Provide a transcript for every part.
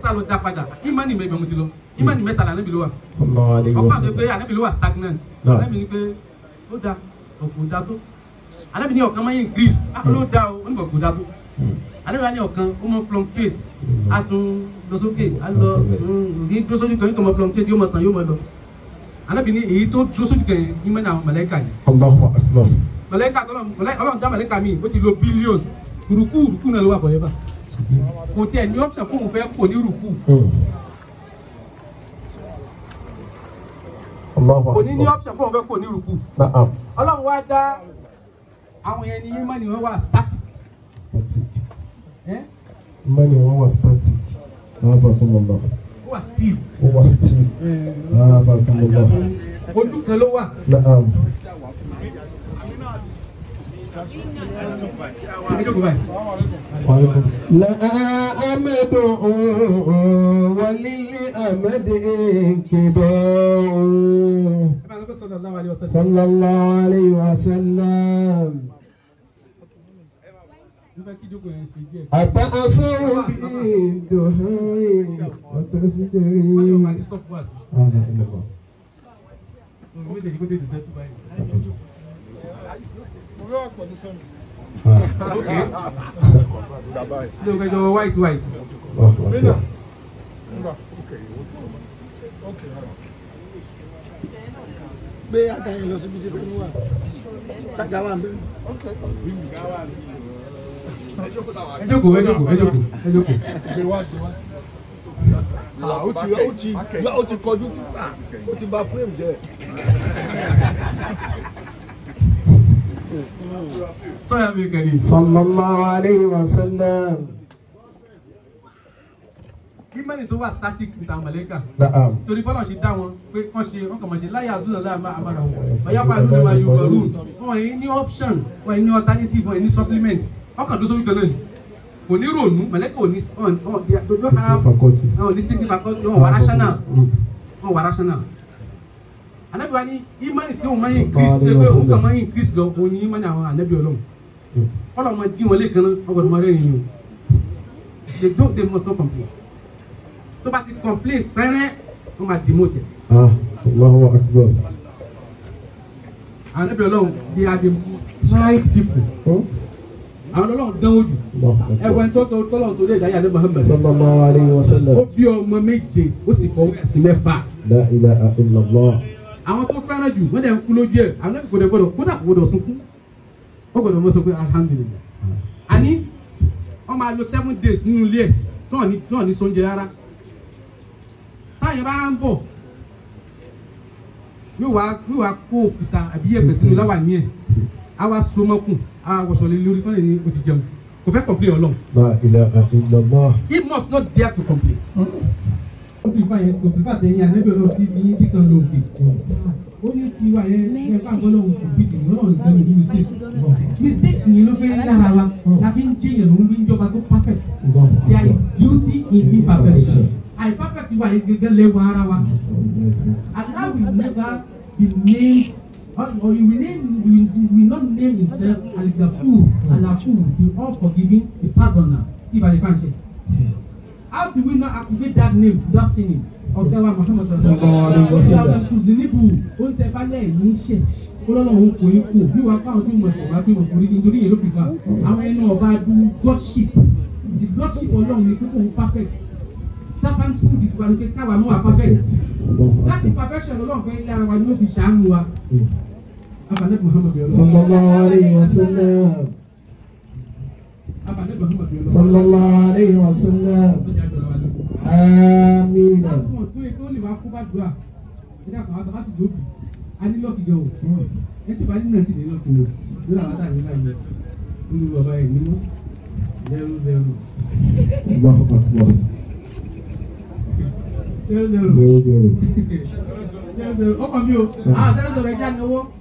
sá lọ dá padà ìmánì mẹ́bẹ̀ mo ti lọ ìmánì mẹ́ta là níbi ló wà sallallahu alayhi wa ọkọ àti pé sallam ànábì ló wà stagnant Náà. ànábì ni pé ó da ọ̀gbọ̀n da tó ànábì ní ọ̀kan máa ń increase á ló da o ó ní ọ̀gbọ̀n da tó ànábì wa ní ọ̀kan ó mọ fluctuate á tún lọ sókè á lọ ní dúró sójú kan yóò kàn mọ fluctuate yóò mọ tàn yóò mọ lọ ànábì ní èyí tó dúró sójú kan yẹn ní mẹ́ta àwọn mọ̀lẹ́kà ni allahu akbar mọ̀lẹ́kà tọ́lọ̀ mọ̀lẹ́- ọlọ́run dá mọ̀lẹ́kà mi ó ti lo billions rùkú rùkú náà ló wà forever kò tiẹ̀ ní option fún òun fẹ́ kò ní rùkú Mm. allahu kò ní ní akbar option fún òun fẹ́ kò ní rùkú na'am ọlọ́run wá dá àwọn yẹn ní ìmọ̀ ni wọ́n wà static static ẹ́ imani wọn wà static afakumullah ó wà still ó wà still afakumullah ojú kan ló wà na'am ẹ jókòó báyìí. لا أمد وللأمد انكبار ẹ bá ń sọ pé sallallahu alaihi wasallam. صلى الله عليه وسلم mo fẹ́ kí jókòó yẹn ṣe díẹ̀. أتأثر بالدهاء wọ́n yóò وتستري máa ní stop wá sí. آمين الله so méjèèjì kó tètè sẹ́tù báyìí. ilé ìgbẹ́jọ white white. الله أكبر gbé àtàyè lọ síbi tí ó wà ṣájà wà ń bẹ. ẹ jókòó ẹ jókòó ẹ jókòó ẹ jókòó. gbé wá gbé wá sí. ó ti ó ti ó ti kọjú sí ó ti bà frame jẹ́. sọ́yà mi kẹ́rin. صلى الله عليه وسلم ìmọ̀ni tó wà static ní tàwọn mọ̀lẹ́kà. نعم torí bọ́lá ṣe dá wọn pé wọ́n ṣe wọ́n kàn máa ṣe láyà àzúnà láyà máa àmàrà wọn ọ̀yá pa àlùdó máa yọ ọ̀rù wọn yìí ní option wọn yìí ní alternative wọn yìí ní supplement wọn kàn dó sórí kan náà ni. kò ní ronú mọ̀lẹ́kà ò ní ọ̀n ọ̀n they don't have faculty wọn ò ní thinking faculty wọn wà rational wọn wà rational. anabi wa ni imani tí wọn máa ń increase pé pé òun kàn máa ń increase lọ òun ni imani àwọn anabi ọlọ́run kọ́lọ̀ máa dín wọn lẹ́ẹ̀kan náà wọn gbọ́dọ̀ máa rẹ́rìn ni o they don't they must not complain tó bá ti complain pẹ́rẹ́ wọ́n máa demote ẹ̀. ah Allahu akbar àwọn ẹbí ọlọ́run they are the most tried people Hmm? àwọn ọlọ́run dánwó jù Allahu akbar ẹwọ́n tó tó tọ́lọ́run tó lé ìdáyà ní Muhammad sallallahu alayhi wa sallam ó bí ọmọ méje ó sì fọ sí mẹ́fà la ilaha illallah àwọn tó fẹ́ràn jù wọ́n dẹ̀ ń kú lójú ẹ̀ àwọn ẹbí gbọdọ̀ gbọdọ̀ kódà kò gbọdọ̀ sunkún ó gbọdọ̀ mọ́ sọ pé alhamdulilayi àní wọ́n máa lo seven days nínú ilé ẹ̀ náà ní náà ní sóúnjẹ rárá táyà bá ń bọ̀ yóò wá yóò wá kó òkúta àbí yẹ̀pẹ̀ sínú láwà ní ẹ̀ á wá so mọ́kùn á wá wọṣọ lé lórí kọ́lẹ̀ ní o ti jẹun kò fẹ́ complain ọlọ́run la ilaha illallah he must not dare to complain. ó fi báyẹn kò fi bàtẹ́ yín àdébẹ̀ lọ sí ti yín tí kan ló fi. ó ní tiwa yẹn ẹ bá gbọ́ lọ́wọ́ kò fi tìǹbù náà nìkan ní mistake. mistake yìí ló fẹ́ yára wa tàbí ń jẹ́yàn ló ń bí ń jọba tó perfect. there is beauty in imperfection. àìperfect wa yẹn gẹ́gẹ́ lẹ́wọ̀ ara wa. Allah will never be named or, or he will name will, he will not name himself Al-Ghafur, Al-Afur, the all-forgiving, the pardoner. See by the function. How do we not activate that name without sinning? Ọ̀gá wa Muhammad Sallallahu alaihi wasallam. Ọ̀gá kùsì níbù ó ń tẹ balẹ̀ ní iṣẹ́. Olólùwọ̀n kò ní kú bí wàá fáwọn tó mọ̀ ṣẹ̀wá bí wọ́n kò rí nítorí yẹn ló fi fa. Àwọn ẹni ọba du godship. The godship ọlọ́run ni kókó ń perfect. Servanthood ìtura ni pé káwa mú wa perfect. Láti perfection ọlọ́run fẹ́ yára wa ni ó fi ṣàánú wa. Abalẹ̀ Muhammad yọ̀ọ́. sallallahu alayhi wa sallam Abalẹ̀ Muhammad yọ̀ọ́. sallallahu alayhi wa sallam Ọjà jọ̀ọ́ wa lóko. amina Láàbùn tó yẹ kó lè wá kó bá dùn à. Ẹ dàpọ̀ àwọn àtàkà sì lóbi. A ní lọ́ọ̀kì gan o. Ẹ ti bá ní náà sì ní lọ́ọ̀kì o. Lórí àwọn àtàkà nígbà yẹn. Olú bàbá yẹn ní mú. Zero zero. Allahu akbar Zero zero. zero zero Zero zero. Ọkọ̀ mi o. Ah zero zero ẹja ni owó.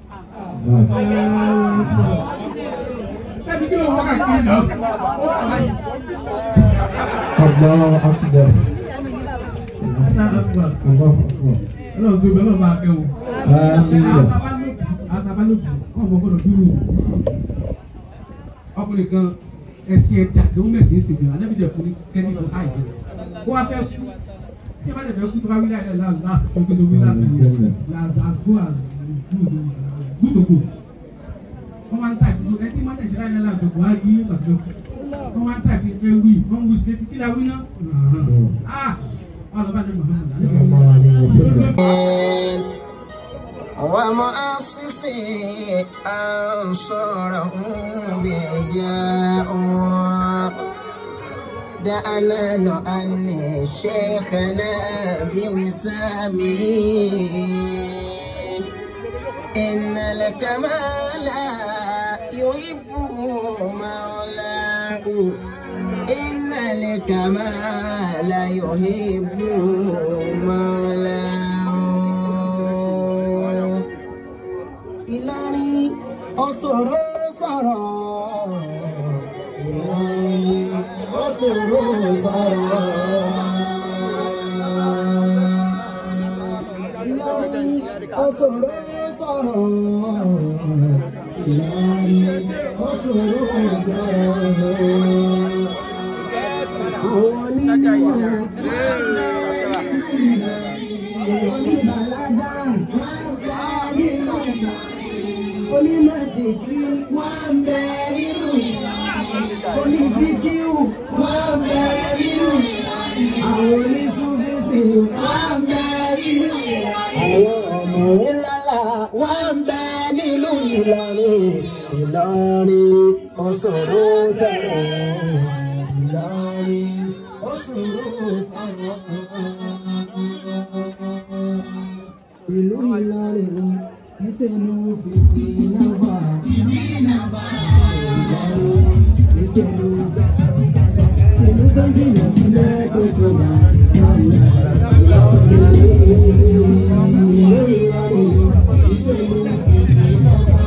ah Bẹ́ẹ̀ni kí ló ń wákà kiri náà? Ó kà láyé. Allahu akbar Allahu Akbar. Allahu akbar Ọlọ́run tó bẹ̀ ọlọ́run bá kẹ́ o. amina Atabalóbi Atabalóbi wọn mọ gbọ́dọ̀ dúró. Ọkùnrin kan ẹ̀sìn ẹ̀dá tó ń mẹ̀sìn ìsìn gbìyànjú anábì dẹ̀ fún ní kẹ́ni tó háì dẹ̀ kó wá fẹ́ kú tí a bá dẹ̀ fẹ́ kú tó bá wí láì last last tó gbé tó wí last year as as go as good good to go wọ́n máa ń tà sí ẹtí mọ́tẹ̀ ṣe láì lọ́la àjọpọ̀ á yí pàtó wọ́n máa ń tà sí ẹ wí wọ́n wí sí kí la wí náà ah wọ́n lọ bá dé Muhammad sallallahu alaihi wasallam. ومؤسسي أنصاره بإجاء دعنا نؤني شيخنا بوسامه إن الكمال يحب مولاه إن الكمال يحب مولاه Ìlọrin ọ̀sọ̀rọ̀ sọ̀rọ̀ Ìlọrin ọ̀sọ̀rọ̀ sọ̀rọ̀ Ìlọrin ọ̀sọ̀rọ̀ sọ̀rọ̀ Ìlọrin ọ̀sọ̀rọ̀ sọ̀rọ̀ àwọn onímọ̀ oníbàlágà wọ́n bẹ nínú onímọ̀tìkì wọ́n bẹ nínú onífíkíù wọ́n bẹ nínú àwọn onísúfísì wọ́n bẹ nínú àwọn ọ̀mọ̀wé lálá wọ́n bẹ nínú Ìlọrin Ìlọrin ọ̀sọ̀rọ̀ sọ̀rọ̀ Ìlọrin ọ̀sọ̀rọ̀ sọ̀rọ̀ ìlú Ìlọrin ìṣèlú fìtínà wà. Ìlọrin ìṣèlú ìlú tó jìnnà sílẹ̀ tó sọ̀rọ̀ Ìlọrin ìlú Ìlọrin ìṣèlú fìtínà wà.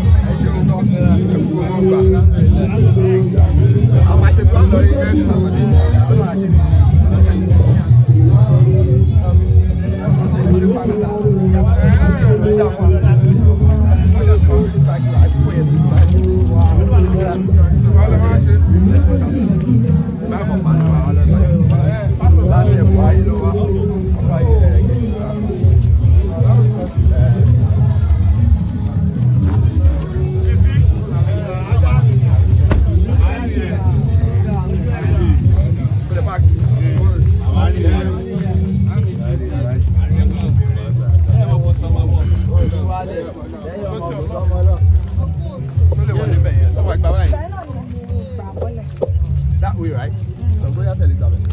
That way, right? So go ahead and tell it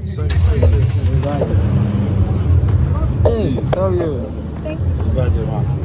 Hey, sorry. Ìbàdàn wa.